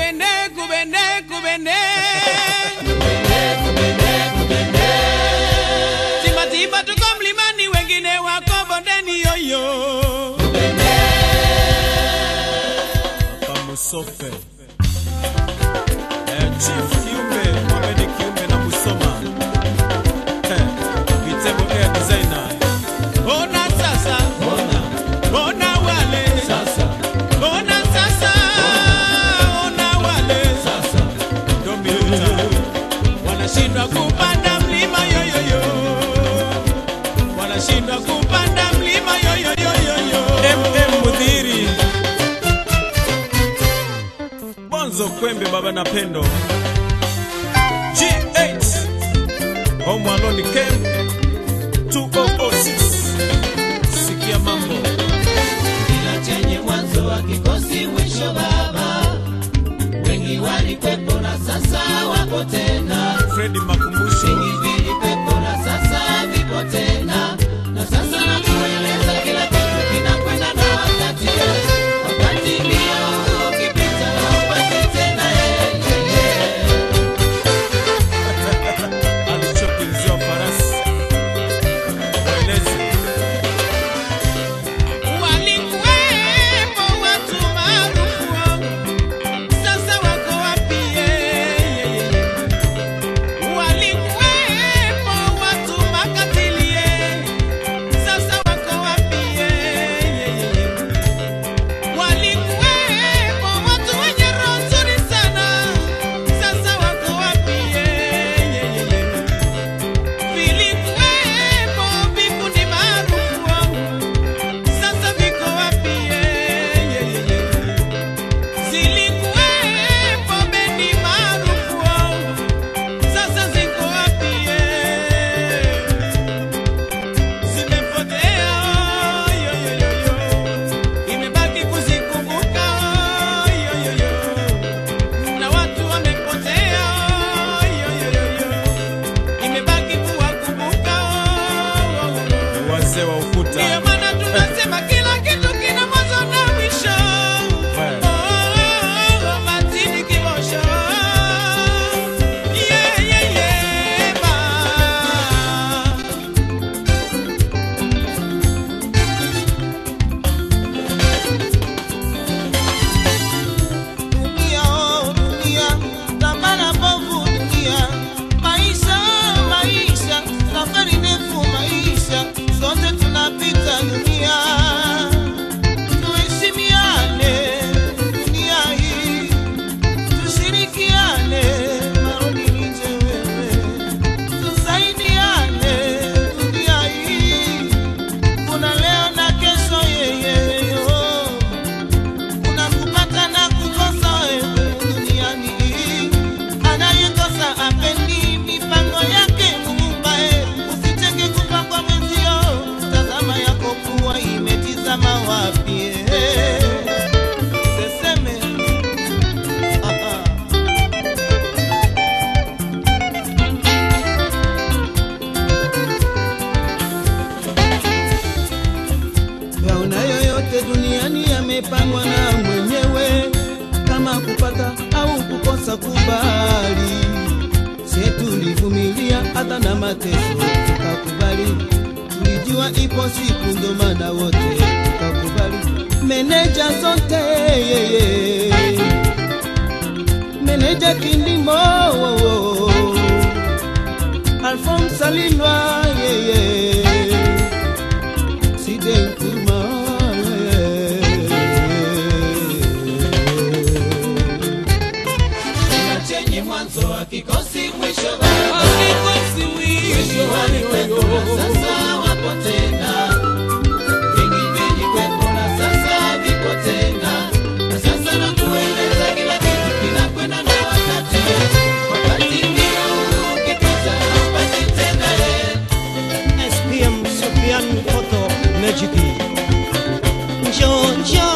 kubene kubene kubene timatima tuko mlimani wengine wako bondeni yoyo Musofe eh, Chief Kiumbe Mohamed Kiumbe na Musoma eh, Vitebo Air Designer ona sasa Ona ona wale sasa ona sasa ona wale sasa Domi Luta wanashindwa kupanda mlima yoyoyo wanashindwa kupanda mlima yoyoyoyoyo MM Mudhiri Bonzo Kwembe Baba na Pendo G8 Home Alone Camp 2006 Sikia mambo kila chenye mwanzo wa kikosi mwisho baba wengi walikwepo na sasa wapo tena Freddy Makumbusho vingi vilikwepo na sasa vipo tena na sasa nakueleza kila kitu kinakwenda na wakati wakati ndio ukipita haupati tena yeye alichopinziwa farasi waelezi walikuwepo watu maarufu sasa wako wapi walikuwepo watu makatilie sasa wako wapi walikuwepo watu wenye roho nzuri sana sasa wako wapi vilikuwepo vikundi maarufu sasa viko wapi? Zilikuwepo bendi maarufu, sasa ziko wapi? Zimepotea, yo, yo, yo, yo. imebaki kuzikumbuka, yo, yo, yo. na watu wamepotea, yo, yo, yo, yo. imebaki kuwakumbuka, oh, oh, oh. wazee wa Ndiyo ukuta maana tunasema kila kitu kina mwanzo na mwisho. Well. Oh, Martini Kibosho. Yeah, yeah, yeah, ma. Dunia, oh, dunia, tambara bovu dunia. Maisha, maisha, safari ndefu maisha, sote tunapita dunia. Tuheshimiane dunia hii, tushirikiane, marudi nije wewe. Tusaidiane dunia hii, kuna leo na kesho yeyeyo kuna kupata na kukosa wewe duniani. Anayekosa apendi mipango yake Muumba, eh. Usitenge kupangwa mwenzio, tazama yako kuwa imetizama wapi eh. Seseme ah, ah. Yaona yoyote duniani yamepangwa na mwenyewe, kama kupata au kukosa kubali. Sie tulivumilia hata na mateso tukakubali, tulijua ipo siku, ndo maana wote tukakubali. Meneja zote yeye, meneja Kindimo Alphonse Alilwa yeye Side Nkrumah, Kila chenye mwanzo wa kikosi mwisho baba Kikosi mwisho walikwepo na sasa wapo tena vingi vilikwepo na sasa vipo tena na sasa nakueleza kila kitu kinakwenda na wakati wakati ndio ukipita haupati tena eh. SPM Sofian Photo Magic. Njoo njoo